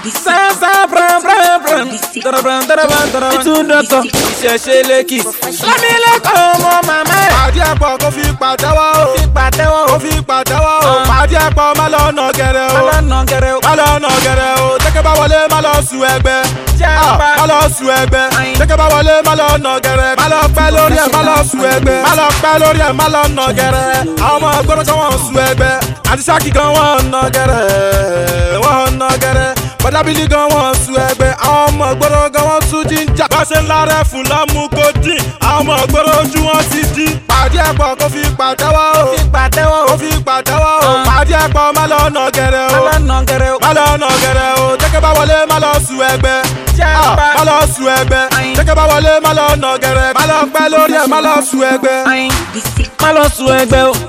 sánsá bram bram bram darabram darabram darabram ìtúndọ̀tọ̀ ìṣẹ̀ṣe lẹ́kì lámìlẹ́kọ̀ọ́ ọmọ màmá ẹ̀. pàdé ẹ̀pọ̀ kó fi pàtẹ́wọ́ o fi pàtẹ́wọ́ kó fi pàtẹ́wọ́ o pàdé ẹ̀pọ̀ má lọ nà gẹ̀rẹ́ o ọlọ́nà gẹ̀rẹ́ o. má lọ nà gẹ̀rẹ́ o tẹ́kẹ́ bá wọlé má lọ sùn ẹgbẹ́ Jẹ́ Ah, apá. má lọ sùn ẹgbẹ́ Ayin. tẹ́kẹ́ bá wọlé má lọ nà gẹ̀rẹ́ má lọ pẹ́ lórí ẹ̀ má lọ sùn ẹgbẹ́ má lọ pẹ́ lórí ẹ̀ má lọ nà gẹ̀rẹ́ àwọn ọmọ gbọ́dọ̀ kan wọ́n sùn ẹgbẹ́ àti sákì gan wọ́n nà gẹ̀rẹ́ wọ́n nà gẹ̀rẹ́ bọ́dábìlì gan wọ́n sùn ẹgbẹ́ àwọn ọmọ gbọ́dọ̀ gan wọ́n sùn jíjà bá ṣe ń lárẹ́ fún lọ́mú kó dín àwọn ọmọ gbọ́dọ̀ ojú wọn ti dín pàdé ẹ̀pọ̀ kó fi pàtẹ́wọ́ o fi pàtẹ́wọ́ ó o. fi pàtẹ́wọ́ o Ah. pàdé ẹ̀pọ̀ má lọ nà gẹ̀rẹ́ o ọlọ́nà gẹ̀rẹ́ o. má lọ nà gẹ̀rẹ́ o tẹ́kẹ́ bá wọlé má lọ sùn ẹgbẹ́ Jẹ́ Ah, apá. má lọ sùn ẹgbẹ́ Ayin. tẹ́kẹ́ bá wọlé má lọ nà gẹ̀rẹ́ má lọ pẹ́ lórí ẹ̀ má lọ sùn ẹgbẹ́. ayin má lọ sùn ẹgbẹ́ o.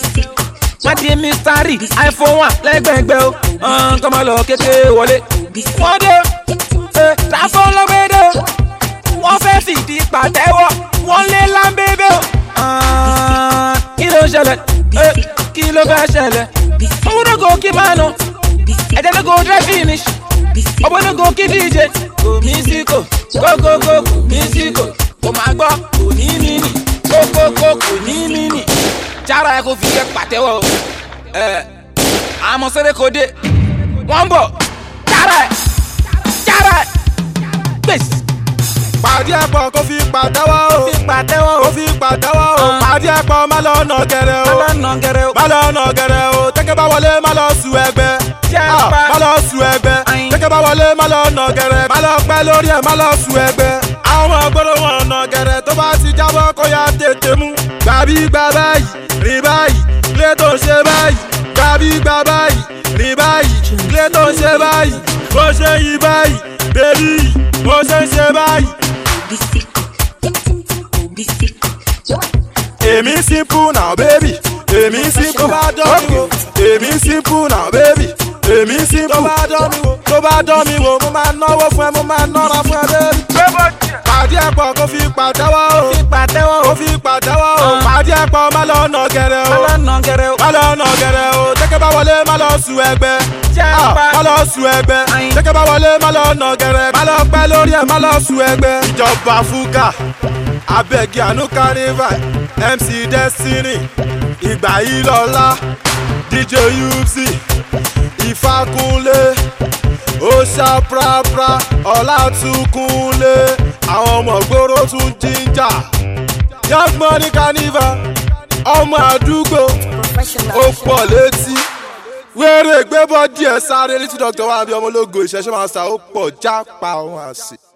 má di mistari iphone one lẹ́gbẹ̀ẹ́gbẹ́ o. ọ̀n kọ́ máa lọ kékeré wọlé. wọ́n dé ẹ tàfọ́ lọ́gbẹ́dẹ́ o. wọ́n fẹ́ fìdí pàtẹ́wọ́ wọ́n lé lámbébé o. ọ̀n kí ló ṣẹlẹ̀ ẹ kí ló fẹ́ ṣẹlẹ̀. owó náà kò kí máa nù ẹ̀jẹ̀ náà kò dry finish. ọ̀bọ̀ náà kò kí dj. kò mísíkò kókókó kò mísíkò kò máa gbọ́ kò ní mímì kókókó kò ní mímì. jára ẹ kò fi kẹ́ pàtẹ́wọ́ o. ẹ àmọ́ sẹ́dẹ̀ kò dé wọ́n ń bọ̀ jára ẹ jára ẹ gbèsè. pàdé ẹ̀pọ̀ kó fi pàtẹ́wọ́ o fi pàtẹ́wọ́ ó o. fi pàtẹ́wọ́ o Ah. pàdé ẹ̀pọ̀ má lọ nà gẹ̀rẹ́ o ọlọ́nà gẹ̀rẹ́ o. má lọ nà gẹ̀rẹ́ o tẹ́kẹ́ bá wọlé má lọ sùn ẹgbẹ́ Jẹ́ Ah, apá. má lọ sùn ẹgbẹ́ Ayin. tẹ́kẹ́ bá wọlé má lọ nà gẹ̀rẹ́ má lọ pẹ́ lórí ẹ̀ má lọ sùn ẹgbẹ́ àwọn ọmọ gbọ́dọ̀ wọn nà gẹ̀rẹ́ tó bá ti jábọ́ kó yá tètè mú gbàbí gbà báyìí rìn báyìí lé tó ń ṣe báyìí gbàbí gbà báyìí rìn báyìí lé tó ń ṣe báyìí bó ṣe yí báyìí bébí bó ṣe ń ṣe báyìí. èmi simple now baby èmi simple tó bá dán mi wò èmi simple now baby èmi simple tó bá dán mi wò tó bá dán mi wò mo máa náwó fún ẹ mo máa nọ́ra fún ẹ baby. pàdé ẹ̀pọ̀ kó fi pàtẹ́wọ́ o fi pàtẹ́wọ́ o. kó fi pàtẹ́wọ́ o Ah. pàdé ẹ̀pọ̀ má lọ nà gẹ̀rẹ́ o ọlọ́nà gẹ̀rẹ́ o. má lọ nà gẹ̀rẹ́ o tẹ́kẹ́ bá wọlé má lọ sùn ẹgbẹ́ Jẹ́ Ah, apá. má lọ sùn ẹgbẹ́ Ayin. tẹ́kẹ́ bá wọlé má lọ nà gẹ̀rẹ́ má lọ pẹ́ lórí ẹ̀ má lọ sùn ẹgbẹ́. ìjọba fúkà abẹ́gi àánú carnival mc destiny ìgbà yìí lọ́la dj upc ìfàkúnlé oṣà prapra ọlátúnkúnlé àwọn ọmọ gbòòrò tún jíjà young money carnival ọmọ àdúgbò ó pọ̀ létí wéré gbébọ́ díẹ̀ sáré létí dr wa bí ọmọ ológo ìṣẹ́ṣẹ́ máa ń sa ó pọ̀ jápa òun àṣì.